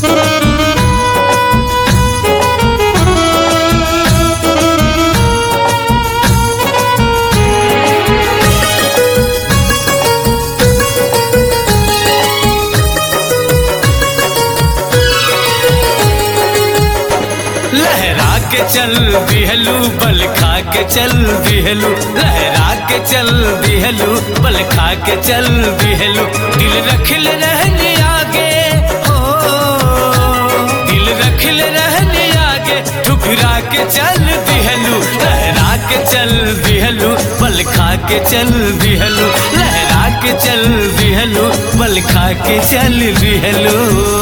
लहरा के चल दिहलू बल खा के चल दिहलू लहरा के चल दिहलू बल खा के चल दिहलू दिल रखल रहने आगे हो दिल रखल रहने आगे ठुकरा के चल दिहलू लहरा के चल दिहलू बल खा के चल दिहलू लहरा के चल दिहलू बल खा के चल दिहलू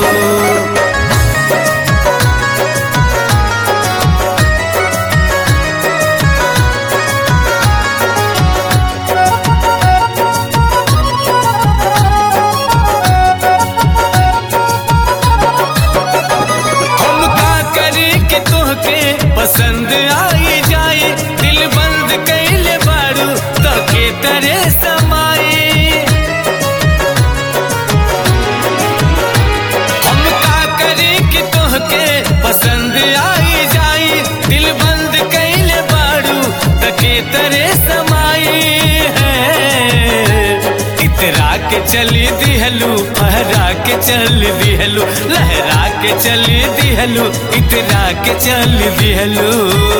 हम का करी कि तोहके पसंद आई जाए दिल बंद कैले बारू तके तरे समाए हम का करी कि तोहके पसंद आई जाए दिल बंद कैले बारू तके तरे समाए है इतरा के चली दिहलू फहरा के चल दिहलू लहरा के चली दिहलू इतरा के चल दिहलू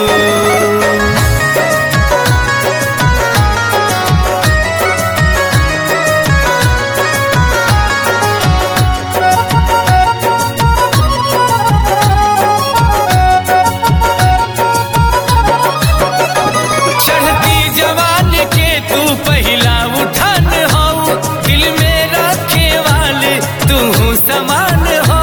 चढ़ती जवान के तू पहला उठान हो दिल में रखे वाले तू समान हो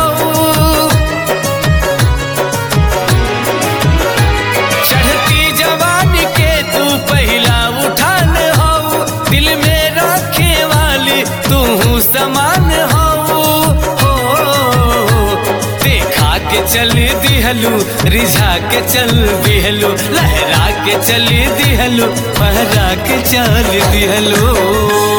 चढ़ती जवान के तू पहला उठान हो दिल में रखे वाले तू समान हो हो देखा के चल दिहलू रिझा के चल दिहलू लहरा के चल दिहलू फहरा के चल दिहलू